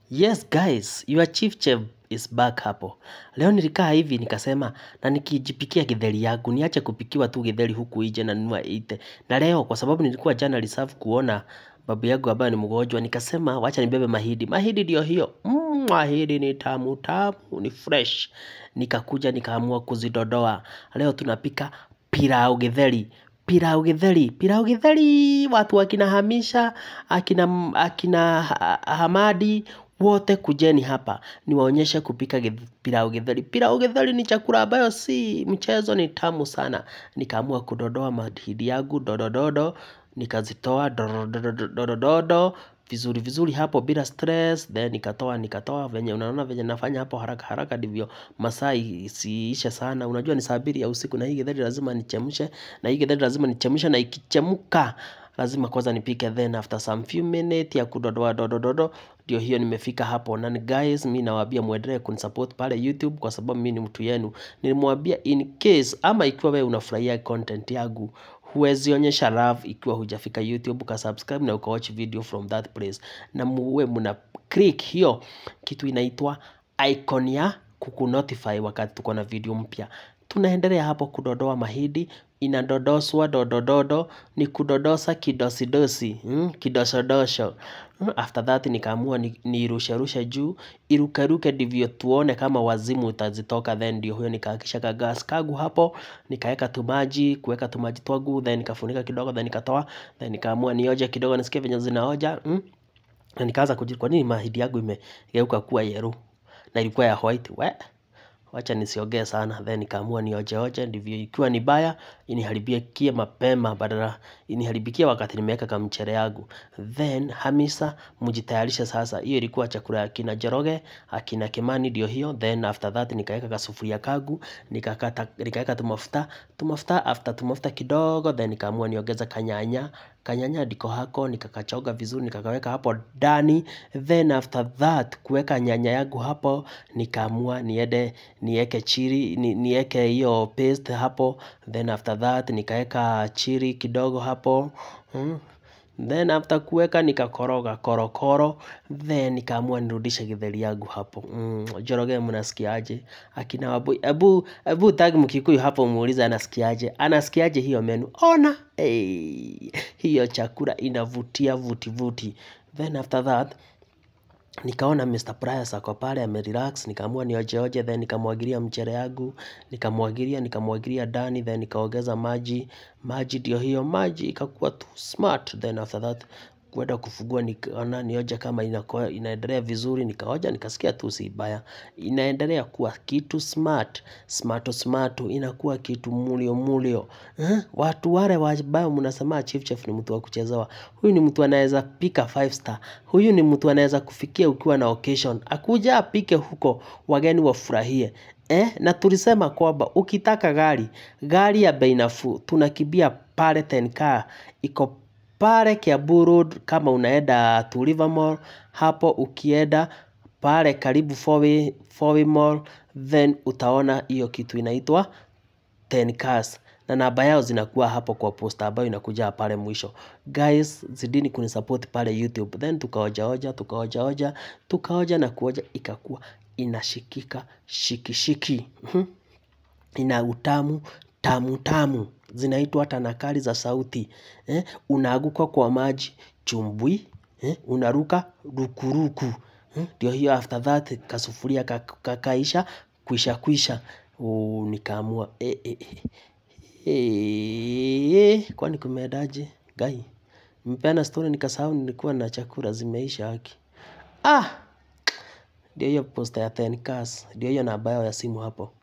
Yes guys, your chief chef is back hapo. Leo nilikaa hivi nikasema na nikijipikia githeri yangu, niache kupikiwa tu githeri huku nje na nunua ite. Na leo kwa sababu nilikuwa jana reserve kuona babu yangu ambaye ni mgonjwa, nikasema wacha nibebe mahidi. Mahidi ndio hiyo. Mm, mahidi ni tamu tamu, ni fresh. Nikakuja nikaamua kuzidodoa. Leo tunapika pilau githeri. Pilau githeri, pilau githeri, watu wakina Hamisha, akina, akina ha- Hamadi, wote kujeni hapa niwaonyeshe kupika gith- pilau githeri. Pilau githeri ni chakula ambayo si mchezo, ni tamu sana. Nikaamua kudodoa mahidi yangu dodododo, nikazitoa dodododo vizuri vizuri hapo bila stress, then nikatoa nikatoa venye unaona venye nafanya hapo haraka haraka ndivyo masaa isiishe sana. Unajua ni saa mbili ya usiku na hii githeri lazima nichemshe na hii githeri lazima nichemshe na ikichemka lazima kwanza nipike then after some few minutes ya kudodoa dodododo ndio hiyo nimefika hapo na ni guys mi nawaambia muendelee kunisupport pale YouTube kwa sababu mi ni mtu yenu nilimwambia in case ama ikiwa wewe unafurahia content yangu huwezi onyesha love ikiwa hujafika YouTube ka subscribe na uka watch video from that place na muwe muna click hiyo kitu inaitwa icon ya kukunotify wakati tuko na video mpya tunaendelea hapo kudodoa mahidi inadodoswa dodododo ni kudodosa kidosidosi mm, kidoshodosho Mm, after that nikaamua ni- niirusherushe juu irukeruke ndivyo tuone kama wazimu utazitoka then ndio huyo nikaakisha kagas kagu hapo nikaeka tumaji kuweka tumaji twangu then nikafunika kidogo then nikatoa then nikaamua nioje kidogo nisikie venye zinaoja mm. na nikaanza kujua kwa nini mahidi yangu imegeuka kuwa yellow na ilikuwa ya white we wacha nisiongee sana then nikaamua niojeoje ndivyo ikiwa ni baya iniharibikie mapema badala iniharibikie wakati nimeweka kamchere yangu then hamisa mjitayarishe sasa hiyo ilikuwa chakula ya kina Njoroge akina Kimani ndio hiyo then after that nikaweka kasufuria kagu nikakata nikaweka tumafuta tumafuta after tumafuta kidogo then nikaamua niongeze kanyanya kanyanya ndiko hako nikakachoga vizuri nikakaweka hapo ndani then after that kuweka nyanya yangu hapo nikaamua niende nieke chiri ni, nieke hiyo paste hapo then after that nikaweka chiri kidogo hapo mm. then after kuweka nikakoroga korokoro then nikaamua nirudishe githeri yangu hapo mm. Njoroge mnasikiaje akina wabu ebu ebu tag mkikuyu hapo muulize anasikiaje anasikiaje hiyo menu ona hey, hiyo chakula inavutia vuti vuti then after that nikaona Mr. Price ako pale amerelax, nikaamua niojeoje, then nikamwagilia mchere yangu, nikamwagilia nikamwagilia ndani, then nikaongeza maji, maji ndio hiyo maji ikakuwa tu smart, then after that kwenda kufungua nikaona nioje kama inakuwa inaendelea vizuri, nikaoja nikasikia tu si baya, inaendelea kuwa kitu smart, smart smart, inakuwa kitu mulio mulio. Eh? Watu wale ambao mnasema chief chef ni mtu wa kuchezewa, huyu ni mtu anaweza pika five star, huyu ni mtu anaweza kufikia ukiwa na occasion, akuja apike huko wageni wafurahie. Eh? Na tulisema kwamba ukitaka gari, gari ya bei nafuu, tunakimbia pale Tenka, iko pale Kiambu Road kama unaenda to River Mall, hapo ukienda pale karibu Fourway, Fourway Mall, then utaona hiyo kitu inaitwa 10 cars na namba yao zinakuwa hapo kwa posta ambayo inakuja pale mwisho guys zidini kunisupport pale youtube then tukaojaoja tukaojaoja tukaoja na kuoja ikakuwa inashikika shikishiki Mhm. ina utamu tamu tamu zinaitwa tanakali za sauti eh? unaaguka kwa maji chumbwi eh? unaruka rukuruku eh? ndio hiyo after that kasufuria kak- kakaisha kwisha kwisha oh, nikaamua eh, eh, eh. Eh, kwani kumeendaje gai mpeana story nikasahau nilikuwa na chakula zimeisha haki ah ndio hiyo posta ya 10 cars ndio hiyo namba yao ya simu hapo